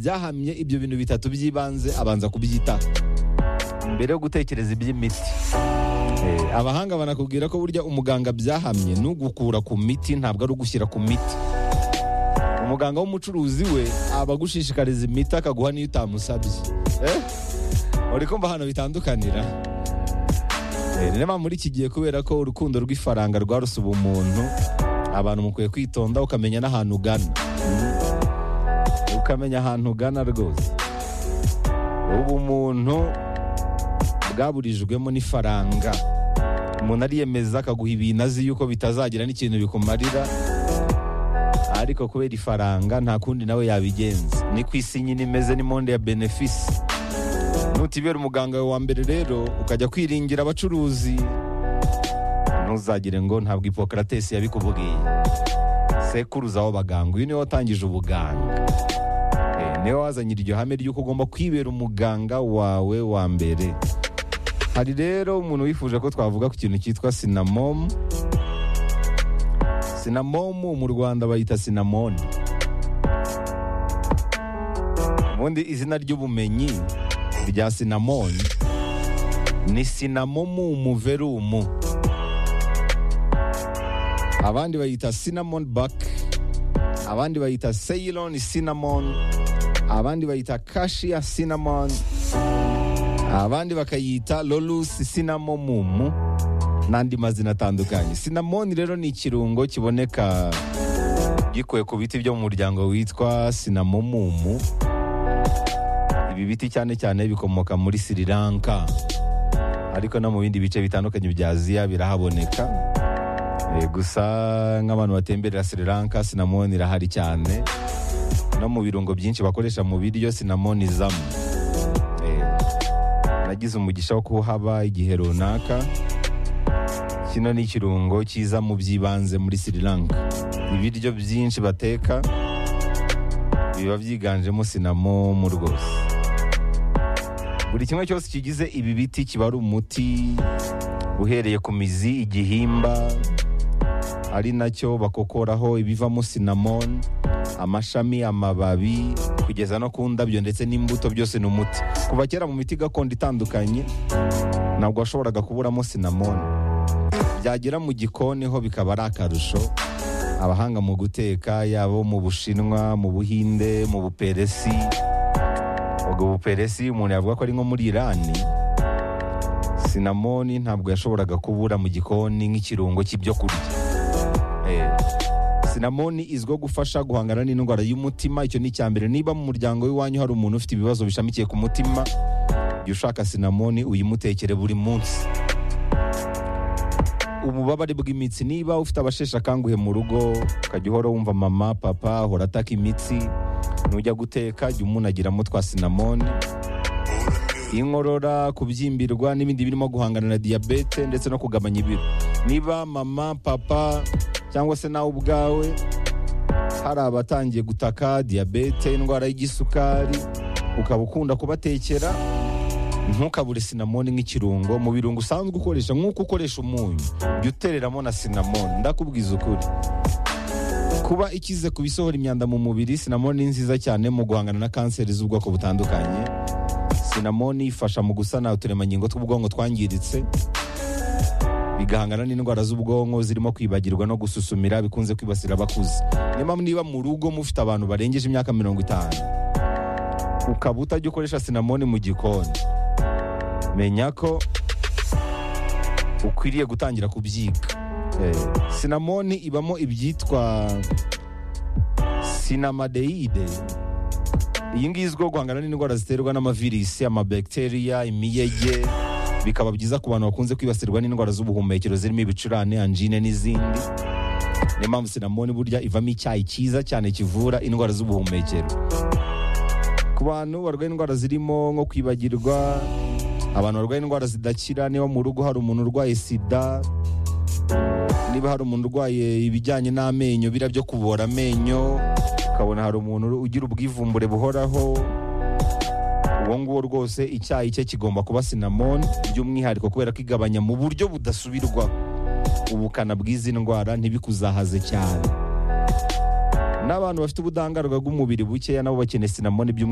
byahamye ibyo bintu bitatu by'ibanze abanza kubyitaho mbere yo gutekereza iby'imiti Eh, abahanga banakubwira ko burya umuganga byahamye ni ugukura ku miti ntabwo ari ugushyira ku miti umuganga w'umucuruzi we aba agushishikariza imiti akaguha n'iyo utamusabye Eh? uri kumva hano bitandukanira Eh, ni niyo muri iki gihe kubera ko urukundo rw'ifaranga rwaruse ubumuntu abantu mukwiye kwitonda ukamenya n'ahantu ugana ukamenya ahantu ugana rwose ubumuntu bwaburijwemo n'ifaranga umuntu ariyemeza akaguha ibintu azi yuko bitazagira n'ikintu bikumarira ariko kubera ifaranga nta kundi nawe yabigenza ni ku isi nyine imeze ni monde ya benefisi nutibera umuganga wawe wa mbere rero ukajya kwiringira abacuruzi ntuzagire ngo ntabwo hipokaratesi yabikubwiye sekuruza w'abaganga uyu niwe watangije ubuganga Eh, niwe wazanye iryo hame ry'uko ugomba kwibera umuganga wawe wa mbere hari rero umuntu wifuje ko twavuga ku kintu cyitwa sinamomu sinamomu mu rwanda bayita sinamoni ubundi izina ry'ubumenyi rya sinamoni ni sinamomu muverumu abandi bayita sinamoni baki abandi bayita seyironi sinamoni abandi bayita kashiya sinamoni abandi bakayita lolusi sinamomumu n'andi mazina atandukanye sinamoni rero ni ikirungo kiboneka gikuwe ku biti byo mu muryango witwa sinamomumu ibi biti cyane cyane bikomoka muri sri lanka ariko no mu bindi bice bitandukanye bya aziya birahaboneka Eh, gusa nk'abantu batemberera sri lanka sinamoni irahari cyane no mu birungo byinshi bakoresha mu biryo sinamoni izamo Eh, nagize umugisha wo kuhaba igihe runaka kino ni ikirungo cyiza mu by'ibanze muri sri lanka ibiryo byinshi bateka biba byiganjemo sinamomu rwose buri kimwe cyose kigize ibi biti kiba ari umuti uhereye ku mizi igihimba ari nacyo bakokoraho ibivamo sinamoni amashami amababi kugeza no ku ndabyo ndetse n'imbuto byose ni umuti kuva kera mu miti gakondo itandukanye ntabwo washoboraga kuburamo sinamoni byagera mu gikoni ho bikaba ari akarusho abahanga mu guteka yaba abo mu bushinwa mu buhinde mu buperesi ubwo buperesi umuntu yavuga ko ari nko muri irani sinamoni ntabwo yashoboraga kubura mu gikoni nk'ikirungo cy'ibyo kurya Eh, sinamoni izwiho gufasha guhangana n'indwara y'umutima icyo ni icya mbere niba mu muryango w'iwanyu hari umuntu ufite ibibazo bishamikiye ku mutima jya ushaka sinamoni uyimutekere buri munsi ububabare bw'imitsi niba ufite abasheshe akanguhe mu rugo ukajya uhora wumva mama papa ahora ataka imitsi nujya guteka jya umunagiramo twa sinamoni inkorora kubyimbirwa n'ibindi birimo guhangana na diyabete ndetse no kugabanya ibiro niba mama papa cyangwa se nawe ubwawe hari abatangiye gutaka diyabete indwara y'igisukari ukaba ukunda kubatekera ntukabure sinamoni nk'ikirungo mu birungo usanzwe ukoresha nk'uko ukoresha umunyu jya utereramo na sinamoni ndakubwiza ukuri kuba ikize ku bisohora imyanda mu mubiri sinamoni ni nziza cyane mu guhangana na kanseri z'ubwoko butandukanye sinamoni ifasha mu gusana uturemangingo tw'ubwonko twangiritse bigahangana n'indwara z'ubwonko zirimo kwibagirwa no gususumira bikunze kwibasira abakuze niyo mpamvu niba mu rugo mufite abantu barengeje imyaka mirongo itanu ukaba utajya ukoresha sinamoni mu gikoni menya ko ukwiriye gutangira kubyiga Eh, sinamoni ibamo ibyitwa sinamadeyide iyi ngiyi izwiho guhangana n'indwara ziterwa n'amavirisi amabakteriya imiyege bikaba byiza ku bantu bakunze kwibasirwa n'indwara z'ubuhumekero zirimo ibicurane anjine n'izindi niyo mpamvu sinamoni burya ivamo icyayi cyiza cyane kivura indwara z'ubuhumekero ku bantu barwaye indwara zirimo nko kwibagirwa abantu barwaye indwara zidakira niba mu rugo hari umuntu urwaye sida niba hari umuntu urwaye ibijyanye n'amenyo biriya byo kubora amenyo ukabona hari umuntu ugira ubwivumbure buhoraho uwo nguwo rwose icyayi cye kigomba kuba sinamoni by'umwihariko kubera ko igabanya mu buryo budasubirwa ubukana bw'izi ndwara ntibikuzahaze cyane n'abantu bafite ubudahangarwa bw'umubiri bukeya nabo bakeneye sinamoni by'umwihariko